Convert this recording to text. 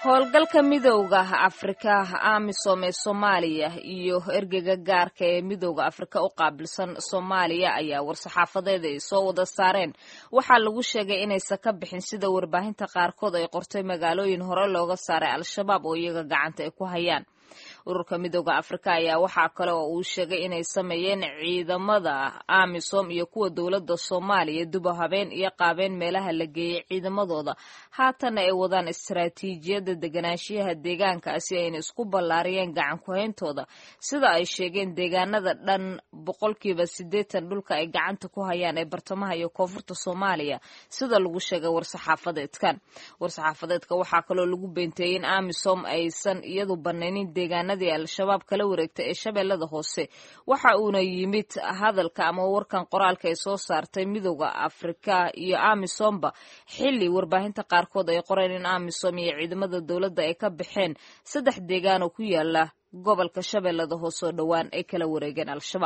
howlgalka midowda afrika amisom ee soomaaliya iyo ergeyga gaarka ee midowda afrika u qaabilsan soomaaliya ayaa war-saxaafadeed ay soo wada saareen waxaa lagu sheegay inaysan ka bixin sida warbaahinta qaarkood ay qortay magaalooyin hore looga saaray al-shabaab oo iyaga gacanta ay ku hayaan ururka midowda afrika ayaa waxaa kale oo uu sheegay inay sameeyeen ciidamada amisom iyo kuwa dowladda soomaaliya duba habeen iyo qaabeen meelaha la geeyey ciidamadooda haatanna ay wadaan istaraatiijiyadda deganaanshiyaha deegaankaasi ayna isku ballaariyeen gacan ku-hayntooda sida ay sheegeen deegaanada dhan boqolkiiba siddeetan dhulka ay gacanta ku hayaan ee bartamaha iyo koonfurta soomaaliya sida lagu sheegay war-saxaafadeedkan war-saxaafadeedka waxaa kaloo lagu beenteeyey in amisom aysan iyadu banaynin deegaanadii al-shabaab kala wareegtay ee shabeellada hoose waxa uuna yimid hadalka ama warkan qoraalka ay soo saartay midowda afrika iyo amisomba xilli warbaahinta qaarkood ay qoreen in amisom iyo ciidamada dowladda ay ka baxeen saddex deegaan oo ku yaala gobolka shabeellada hoose oo dhowaan ay kala wareegeen al-shabaab